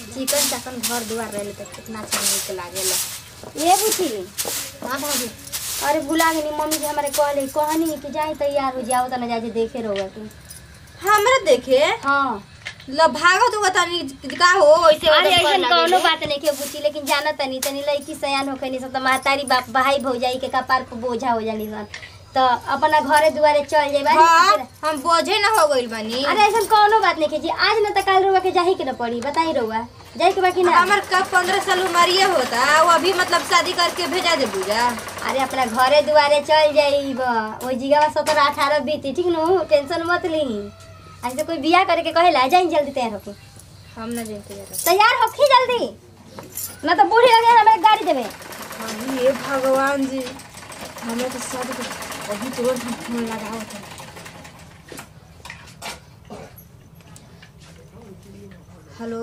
चिकन चाकन घर दुआर रहे तो कितना अच्छा नीक लागेला ये बुझी हाँ भाभी अरे बुला गई मम्मी जी हमारे कहले कहनी कि जाए तैयार हो जाओ तना जाके देखे रहोगा तू हमरा देखे हाँ ल भागत हुआ तनी का हो ऐसे अरे उधर ऐसा कर कौनो लागेले। बात नहीं के बुझी लेकिन जाना तनी तनी लड़की सयान हो कनी सब तो महतारी बाप भाई भौजाई के कपार पर बोझा हो जानी सन तो अपना घरे दुआरे चल जाए हाँ हम बोझे ना हो गइल बानी अरे ऐसा कौनो बात नहीं के जी आज न तो कल रुआ के जाही के न पड़ी बताई रुआ जाए के बाकी ना हमार का पंद्रह साल उमरिए होता वो अभी मतलब शादी करके भेजा दे बुझा अरे अपना घरे दुआरे चल जाइब ओई जिगावा सत्रह अठारह बीती ठीक नु टेंशन मत ली ऐसे कोई बियाह करे के कहेला जाई जल्दी तैयार होके हम ना जानते जरा तैयार होखी जल्दी न तो बूढ़ी लगे हमें गाड़ी देवे हाँ, हे भगवान जी हमें तो शादी के अभी तुरंत हम फोन लगाओ थे हेलो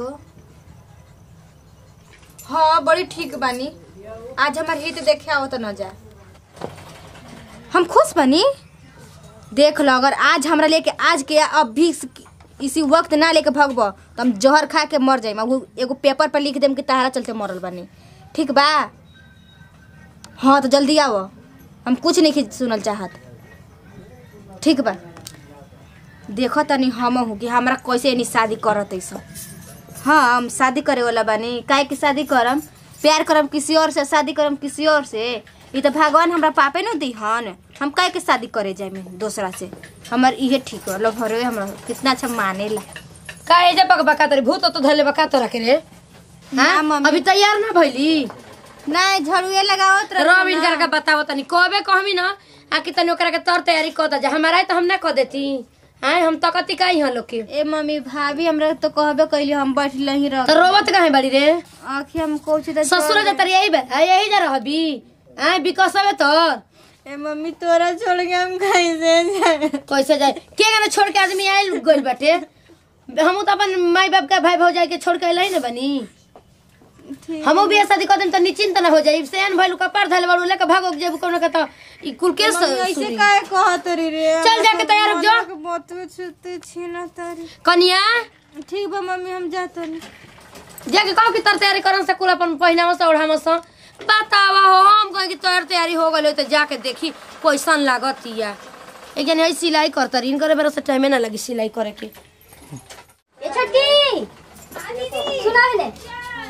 हाँ बड़ी ठीक बानी आज हमार हित देखे आओ तो न जा हम खुश बनी देख लो अगर आज हमरा लेके आज के अब भी इस- इसी वक्त ना लेके भगबो तो हम जहर खा के मर जाइम अब एगो पेपर पर लिख देम कि तहारा चलते मरल बानी ठीक बा हाँ तो जल्दी आओ हम कुछ नहीं खी- सुनल चाहत ठीक बा देखो तनी हम हूँ कि हमरा कैसे यानी शादी करत है सब हाँ हम शादी करे वाला बानी काहे की शादी करम प्यार करम किसी और से शादी करम किसी और से ये तो भगवान हमरा पापे न दी हन हम काहे के शादी करे जाए में दूसरा से हमर इहे ठीक होला भरे हमरा कितना अच्छा मानेला का एजे बक बका तरी भूत तो धले बका तो रखे रे ना, हाँ मम्मी। अभी तैयार ना भइली नहीं झड़ुए लगावत रही रब ना। इनकर के बताओ तनी कबे कहमी ना आ कि तनी ओकरा के तर तैयारी कर दा हमारा तो हम ना कर देती आए हम तो कति काई हन लोग के ए मम्मी भाभी हमरा तो कहबे कैली हम बैठल ही रह तो रोवत काहे बड़ी रे आखिर हम कोची तो ससुर जा तरी यही बे आ, यही जा रहबी आए बिकसबे तोर ए मम्मी तोरा छोड़ के हम कैसे जाए कैसे जाए के गाना छोड़ के आदमी आइल गइल बाटे हम तो अपन माई बाप के भाई भौजाई के छोड़ के अइलाई ना बनी हमो भी शादी कर देम त निश्चिंत ना हो जाई सेन भइल कपार धले बाड़ू लेके भागो जेब कोनो के त ई कुल के मम्मी ऐसे सुनी। काहे कहत रही रे चल जाके तैयार हो जा। मोतवे छुते छीना तारी कनिया ठीक बा मम्मी हम जात नहीं जाके कहो कि तर तैयारी करन से कुल अपन पहिनावा से ओढ़ावा से बतावा हो हम कहे कि तोर तैयारी हो गइल त जाके देखी कैसन लागत या एक जन है सिलाई करत रही करे बेरा से टाइमे ना लगी सिलाई करे के ए छोटकी सुना है ने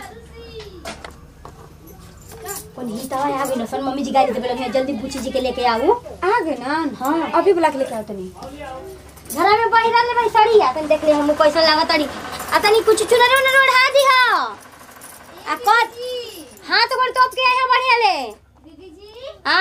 कौन ही तवा आ गई न सन मम्मी जी गाड़ी देबे लगे जल्दी बुची जी के लेके आऊ आ गए ना हाँ अभी बुला के लेके आओ तनी घरा में पहिरा ले भाई साड़ी आ तनी देख ले हम कैसा लागत तनी आ तनी कुछ चुनर उनर ओढ़ा दी हो आ कत हां तो कोन टॉप के आए हैं बढ़िया ले दीदी जी आ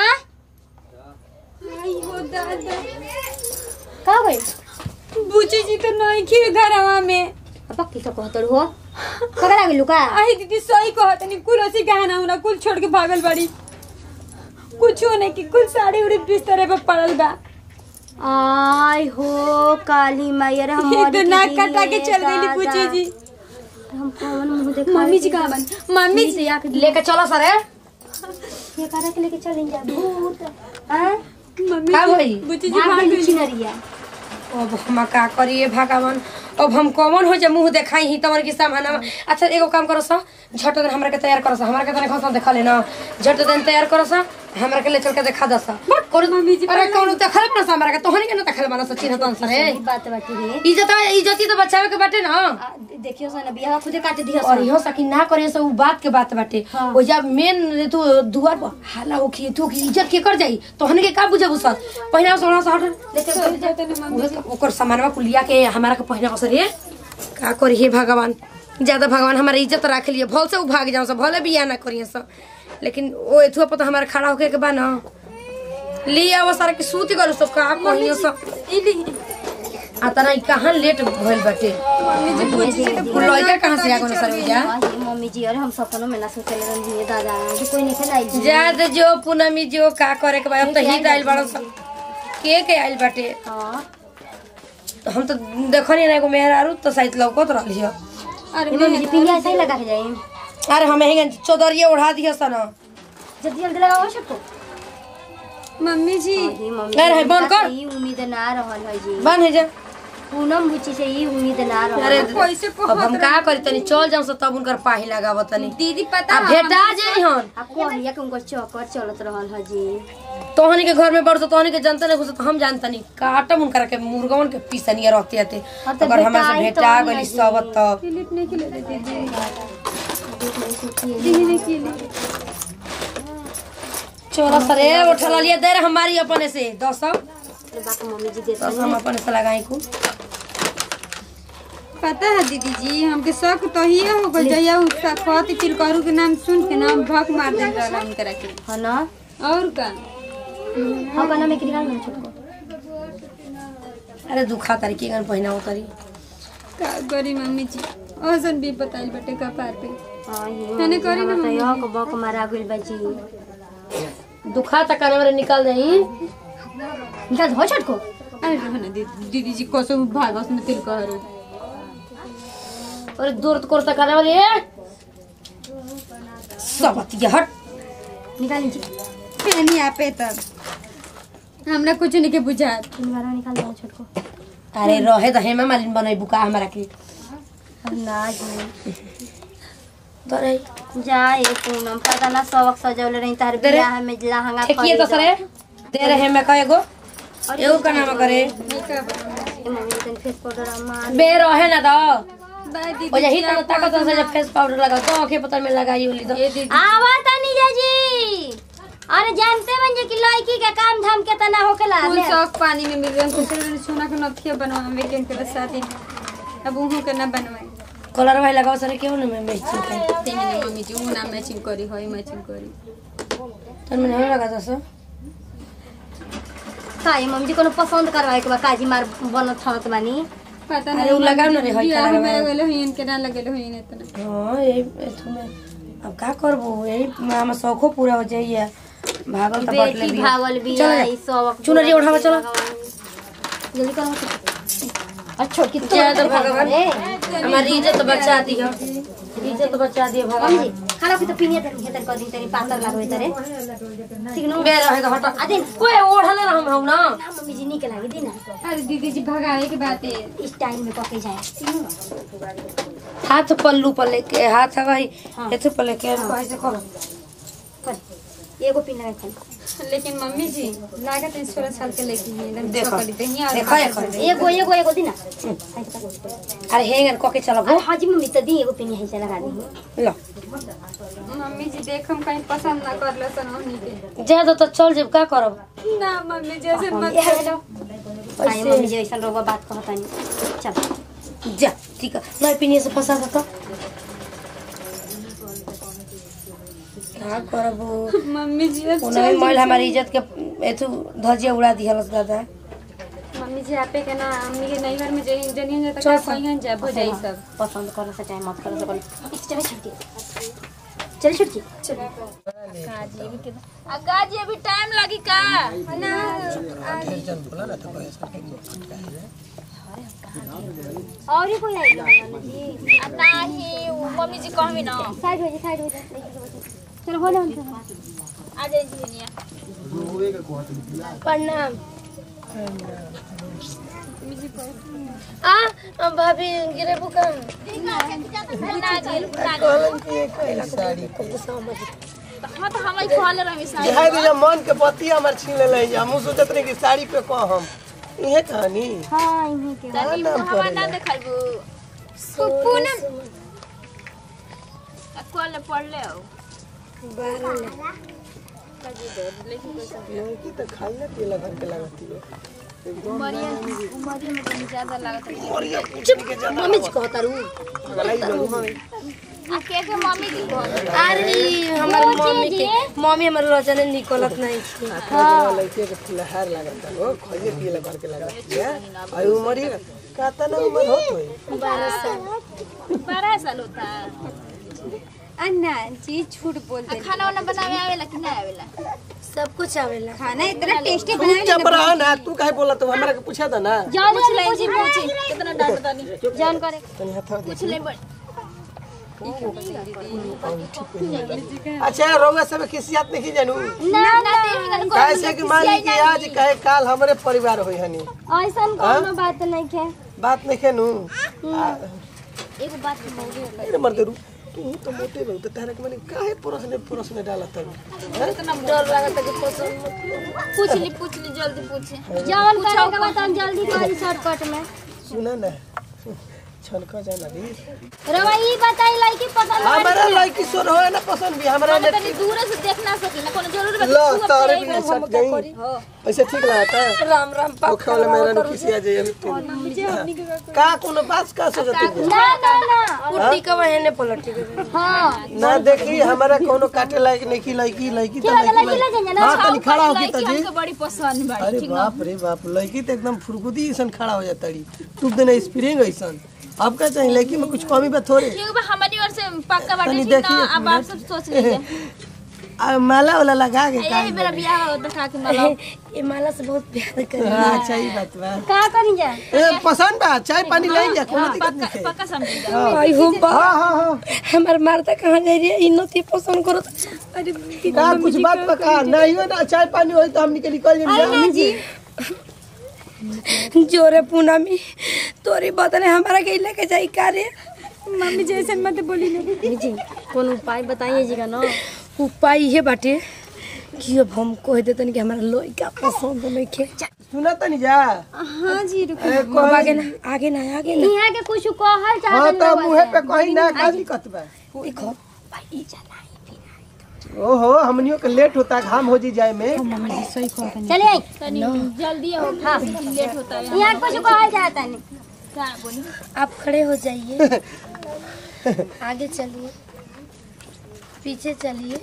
आई हो दादा का भाई बुची जी तो नहीं खी घरवा में अब की तो कहत हो कगरा गेलु का आई दीदी सही कहत नहीं कुल ओसी गहना उना कुल छोड़ के भागल बड़ी कुछो नहीं कि कुल साड़ी उड़ी बिस्तरे पे पड़ल बा आय हो काली मैया रे हम इतना कटा के चल गई बुची जी हम कौन मुंह देख मम्मी जी कहाँ बन मम्मी जी से आके लेके चलो सरे ये करा के लेके चल जा भूत हां मम्मी का भई बुची जी भाग भाग गई गई चिनरिया अब हम का करिए भगवान अब हम कौन हो जे मुंह देखाई ही तमर के सामान अच्छा एगो काम करो सा झट देन हमरा के तैयार करो सा हमरा के तने खसा देखा लेना झट देन तैयार करो सा हमरा के ले चल के देखा दसा कौन मम्मी जी अरे कौन देखल पर सा हमरा के तोहनी के न देखल बना सचिन तन सरे सही बात बाटी रे इज्जत इज्जती तो बचावे के बाटे ना आ, देखियो सन बियाह खुदे काट दिया और इहो सकी ना करे से उ बात के बात बाटे हाँ। ओ जब मेन तू दुआर पर हाला होखी तू की इज्जत के कर जाई तोहनी के का बुझबू सर पहिना सोना से हट लेते ओकर सामानवा कुलिया के हमारा के पहिना असर रे का करी हे भगवान ज्यादा भगवान हमारा इज्जत राख लिए भल से उ भाग जाओ सब भले बिया ना करिए सब लेकिन ओ एथुआ पर तो हमारा खड़ा होके के बा ना ले आवा सारा के सूत गलो सब का कहियो सब आ तना ई कहां लेट भइल बाटे मम्मी जी बुची जी तो लइका कहां से आ गनो सर जा ये मम्मी जी अरे हम सपनों में ना सोचले रहनी है दादा कि कोई नहीं खेलाई जी जाद जो पूनमी जो का करे के बा अब तो हित आइल बड़ा सब के के आइल बाटे हां तो हम तो देखनी ना एगो मेहरारू तो शायद लौकत रहली हो अरे ये मम्मी जी पिंगा ऐसा ही लगा के जाए अरे हम हेंगे चौदरिया ओढ़ा दिया सन जल्दी जल्दी लगाओ सबको मम्मी जी ये मम्मी अरे, बंद कर। ई उम्मीद ना रहल है जी बन है जा पूनम बुची से ई उम्मीद ना अरे रहा कैसे को अब हम का करी तनी चल जाऊं से तब उनकर पाही लगाव तनी दीदी पता आ भेटा जाई हन आ कहिया के उनकर चक्कर चलत रहल ह जी तोहनी के घर में बड़ तो तोहनी के जनता नहीं घुसत हम जानतनी काटम उनकर के मुर्गवन के पीसनिया रहते आते हाँ, तो अगर हमरा से भेटाई भेटा तो गली नहीं सब तब क्लिप नहीं खिले दे दीदी दीदी ने खिले चोरा सरे उठला लिया दे रे हमारी अपने से दस सौ अरे बाप मम्मी जी देते दस हम अपने से लगाई को पता है दीदी जी हमके शक तो ही हो गई जया उसका कहत चिलकरू के नाम सुन के नाम भक मार दे रहला उनकरा के है ना और का हाँ कहना में निकाल ना छोटको अरे दुखा तारी के गन पहिना उतरी का करी मम्मी जी औसन भी बताइल बटे का पार पे हाँ ये मैंने करी ना तो यह को बक मारा गइल बा जी दुखा तक काने मेरे निकाल दही निकाल हो छोटको अरे रहना दीदी दीदी जी कसो भागस में तिल कहरू अरे दूर तो करता काने वाली ए सब अतिया हट निकाल लीजिए फेनी आपे तब हमरा कुछ नहीं के बुझात निकाल निकाल दो छोटको अरे रहे तो हेमा मालिन बनई बुका हमरा के ना जी तोरे जा ये पूनम पता ना सबक सजौले रही तार दे रे। बियाह में लहंगा ठेकिए तो सरे दे रहे हेमा का एगो एगो का नाम करे ए मम्मी जी तनी फेस पाउडर मार बे रहे ना दो बाय दीदी ओ यही तो ताकत से जब फेस पाउडर लगा तो आंखें पता में लगाई होली तो ये दीदी आवा तनी जी अरे जानते बन जे कि लड़की के काम धाम केतना होखेला फूल ले। सब पानी में मिल रहा है कुछ सोना के नथिया बनवावे के उनके शादी अब उहू के ना बनवाए कलर भाई लगाओ सरे क्यों ना मैं मैचिंग कर तेने ने मम्मी जी ऊ ना मैचिंग करी होई मैचिंग करी तन में नहीं लगा दस का ये मम्मी जी कोनो पसंद करवाए के बा काजी मार बनत हत बानी पता अरे नहीं उ लगाओ ना रे हई बियाह कलर में में लगल होई इनके ना लगल होई इतना हाँ यही एथु में अब का करबो यही हम शौखो पूरा हो जाइए भागल तो बटले बेटी भी भागल भी चलो आई सब चुनरी उठावा चलो जल्दी करो अच्छा की तो जय तो भगवान हमारी इज्जत बचा दी हो इज्जत बचा दिए मम्मी भगवान जी खाना भी तो पीने तरी हेतर कर दी तरी पातर लागो तरे ठीक नो बे रहे तो हटा अदे कोई ओढ़ले रहम हम ना ना मम्मी जी निक लागे दी ना अरे दीदी जी भगावे के बात है इस टाइम में पके जाए ठीक नो हाथ पल्लू पर लेके हाथ है भाई एथु पर लेके ऐसे करो कर एगो पिन लगा खाली लेकिन मम्मी जी लागत है सोलह साल के लड़की है एकदम देखो छोकरी दहिया और देखो देखो एगो एगो एगो दी ना अरे हेंगन कोके चलो अरे हाँ जी मम्मी तो दी एगो पिन यहीं से लगा दी लो मम्मी जी देखम कहीं पसंद ना कर लो सन हमनी के ज्यादा तो चल जब का करब ना मम्मी जैसे मत ये हेलो आई मम्मी जी ऐसा रोबा बात कहता नहीं चल जा ठीक है मैं पिनिए से फंसा था तो का करबो मम्मी जी अब उन्हें महिला हमारी इज्जत के एथु धजिया उड़ा दिहलस दादा मम्मी जी आपे के ना हमनी के नैहर में जई जनियन जाता चल का सब। कहीं जा हो जाई सब पसंद कर से चाहे मत कर से चल छुटकी चल छुटकी गाजी अभी टाइम लगी का और ही कोई आएगा जी नहीं मम्मी जी कहबी ना साइड हो जा साइड हो जा चलो हो जाओ आ जाए झिनिया प्रणाम आ भाभी गिरे बुका ना गेल ना हाँ तो हम कहले रही साड़ी बिहार के जब मन के पति हमर छीन ले हम सोचत रही कि साड़ी पे कहम इहे कहानी हां इन्हीं के तनी हवा ना देखाइबू पूनम कॉल पढ़ ले आओ लड़की तो खाइले पियला भर के लगती है उमरिया उमरिया में तनी ज्यादा लागत है और ये पूछने के ज्यादा मम्मी जी कहता रू लड़ाई लड़ू हमें आ के के मम्मी जी कहले अरे हमार मम्मी के मम्मी हमार रचने निकलत नहीं थी लड़की के फुलहार लगता हो खाइले पियला भर के लगती है और उम्र ही कहता ना उम्र हो तो बारह साल होता है अन्ना जी झूठ बोल आ खाना वाना बनावे आवेला कि ना आवेला सब कुछ आवेला खाना इतना टेस्टी तू जब रहा ना तू काहे बोला तो हमरा के पूछा था ना जान पूछ ले जी पूछी कितना डांट तानी जान करे तनी हाथ पूछ ले बड़ अच्छा रउआ सब खिसियत नहीं जानू ना ना तेरी कैसे कि मान ली कि आज कहे काल हमरे परिवार होई हनी ऐसा कोनो बात नहीं है बात नहीं खेनू एगो बात कहूँ अरे मर दरू तू तो मोटे बहु तो तारक मैंने काहे परस ने परस में डाला तब पूछ ली पूछ ली जल्दी पूछे जवन करे के बाद हम जल्दी करी शॉर्टकट में सुना ना छनका जाए लगी रवा ई बताई लड़की पसंद हमारा लड़की सोर हो ना पसंद भी हमारा ने तनी दूर से देख ना सकी ना कोनो जरूर बा लो तारे भी नहीं सट गई ऐसे ठीक लगता है राम राम ओखे वाले मेरा ने किसी आ जाए अभी का कोनो बात का सोचत है ना ना ना कुर्ती का बहने पलटी हाँ ना देखी हमारा कोनो काटे लायक नहीं की लड़की लड़की तो लड़की लड़की ले जाइए ना हां तनी खड़ा होके लड़की तजी हमके बड़ी पसंद बा अरे बाप रे बाप लड़की तो एकदम फुरगुदी ऐसा खड़ा हो जाता री तू देना स्प्रिंग ऐसा अब का चाहिए लड़की में कुछ कमी बा थोड़े ठीक बा हमारी ओर से पक्का बाटे तनी ठीक ना देखिए अब आप सब सोच लीजिए आ माला वाला लगा के का यही मेरा बियाह हो तो खा के माला ये माला से बहुत प्यार कर अच्छा ही बात बा का करी जा ए पसंद बा चाय पानी ले जा कोनो दिक्कत नहीं पक्का है पक्का समझिएगा आई हो बा हां हां हां हमार मारता कहाँ जा रही है इन नती पसंद करो तो अरे का कुछ बात पका नहीं हो ना चाय पानी हो तो हम निकल निकल जाएंगे जी जोरे पूनमी तोरी बदले हमारा के लेके जाई का रे मम्मी जैसे मत बोली ना जी कौन उपाय बताइए जी का ना उपाय ये बाटे कि अब हम कह देतन कि हमारा लड़का पसंद नहीं के सुना तनी जा हाँ जी रुको ए, अब आगे ना आगे ना आगे ना यहाँ के कुछ कहल चाहत हाँ तो मुँह पे कहीं ना का दिक्कत बा देखो भाई चला ओहो हमनियों के लेट होता है घाम हो जी जाए में चलिए आई तनी जल्दी हो हाँ लेट होता है यहाँ कुछ कहल चाहता नहीं क्या बोली आप खड़े हो जाइए आगे चलिए पीछे चलिए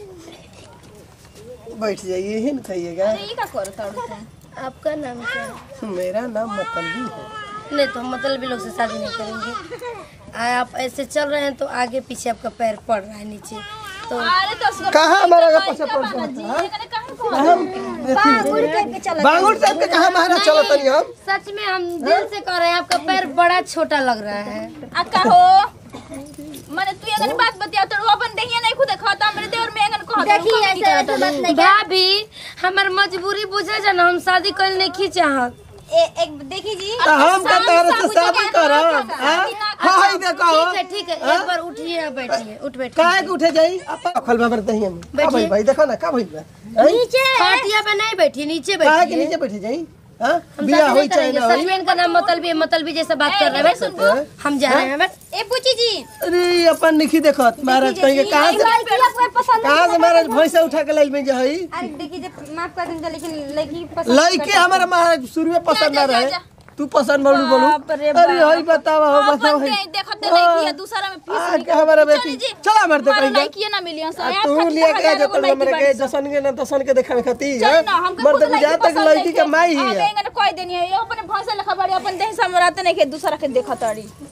बैठ जाइए ही ना खाइएगा ये का करो ताड़ू से आपका नाम क्या है मेरा नाम मतलबी है नहीं तो हम मतलब लोग से शादी नहीं करेंगे आ, आप ऐसे चल रहे हैं तो आगे पीछे आपका पैर पड़ रहा है नीचे तो अरे तो उसको कहाँ हमारा का पैसा पड़ रहा जी है कने कहाँ को हम बांगुर साहब के कहाँ महाराज चलो तनी हम सच में हम दिल से कह रहे हैं आपका पैर बड़ा छोटा लग रहा है आ का हो माने तू अगर बात बतिया तो अपन देखिए नहीं खुद खाता मेरे देवर में अगर कह देखिए ऐसे ऐसे बात नहीं भाभी हमार मजबूरी बुझे जाना हम शादी कर नहीं की चाहत ए, एक देखी जी तो हम का तारे से शादी करब हाँ हाँ देखो ठीक है ठीक है एक बार उठिए और बैठिए उठ बैठ काहे के उठे जाई अपन खोल बाबर दही हम का भाई भाई देखो ना का भाई बा नीचे खटिया पे नहीं बैठिए नीचे काहे के बैठिए नीचे बैठे जाई हां हम बिया शादी होई नहीं चाहे करेंगे ना होई सचमें इनका नाम मतलबी है मतलबी जैसा बात कर रहे हैं हम जा रहे हैं बस ए पूछी जी अरे अपन निखी देखत महाराज कहीं कहां से लड़की आपको पसंद कहां से महाराज भैंसा उठा के लाइल में जा हई अरे देखी जे माफ कर देंगे लेकिन लड़की पसंद लड़के हमारा महाराज शुरू में पसंद ना जा, जा, रहे जा। तू पसंद बोलू बोलू अरे हई बतावा हो बताओ अपन हई दे- देखते लड़की है दूसरा में फीस आ, के हमारा बेटी जी। चला मर दे हमारा कहीं लड़की ना मिली आ, सर तू लिया के जो तो हमरे के जसन के ना तसन के देखा खाती है ना हमके मर खुद तक जा तक लड़की के माई ही है अब एंगन कोई देनी है ये अपने भौसा लखा बड़ी अपन देह समराते नहीं के दूसरा के देखत अड़ी